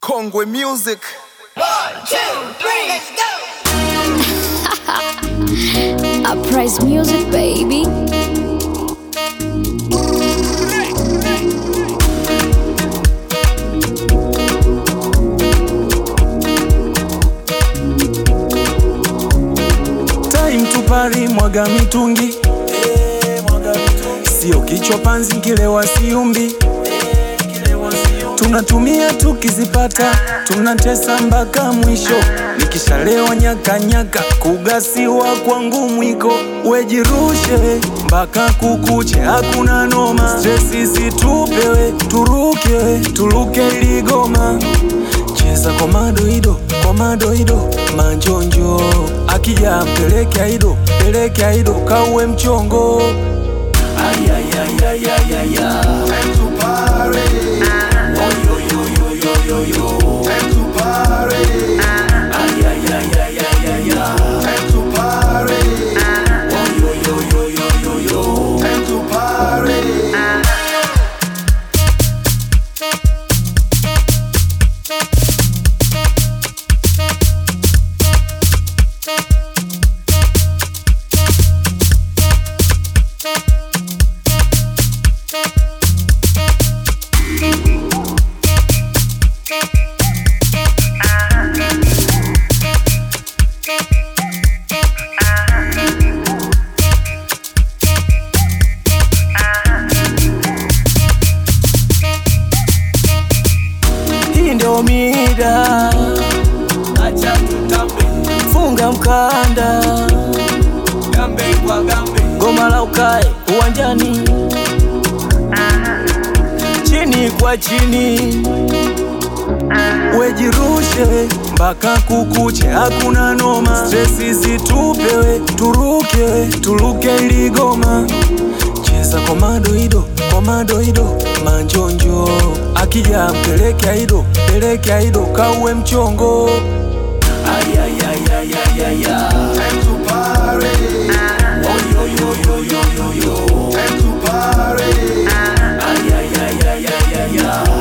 Kongwe Music. Uprise music, baby. Time to party, mwaga mitungi sio kichwa panzi nkilewa siumbi tunatumia tukizipata tunatesa mpaka mwisho nikishalewa nyakanyaka kugasiwa kwangu mwiko wejirushe mpaka kukuche hakuna noma stresi zitupewe turuke turuke ligoma cheza kwa madoido kwa madoido manjonjo akija mpeleke aido peleke aido kauwe mchongo hii ndio mida acha tutambe funga mkanda gambe kwa gambe goma la ukae uwanjani chini kwa chini wejirushe mpaka kukuche hakuna noma stresi zitupewe turuke turuke ligoma cheza kwa madoido kwa madoido manjonjo akija mpeleke aido peleke aido kauwe mchongo Time to party.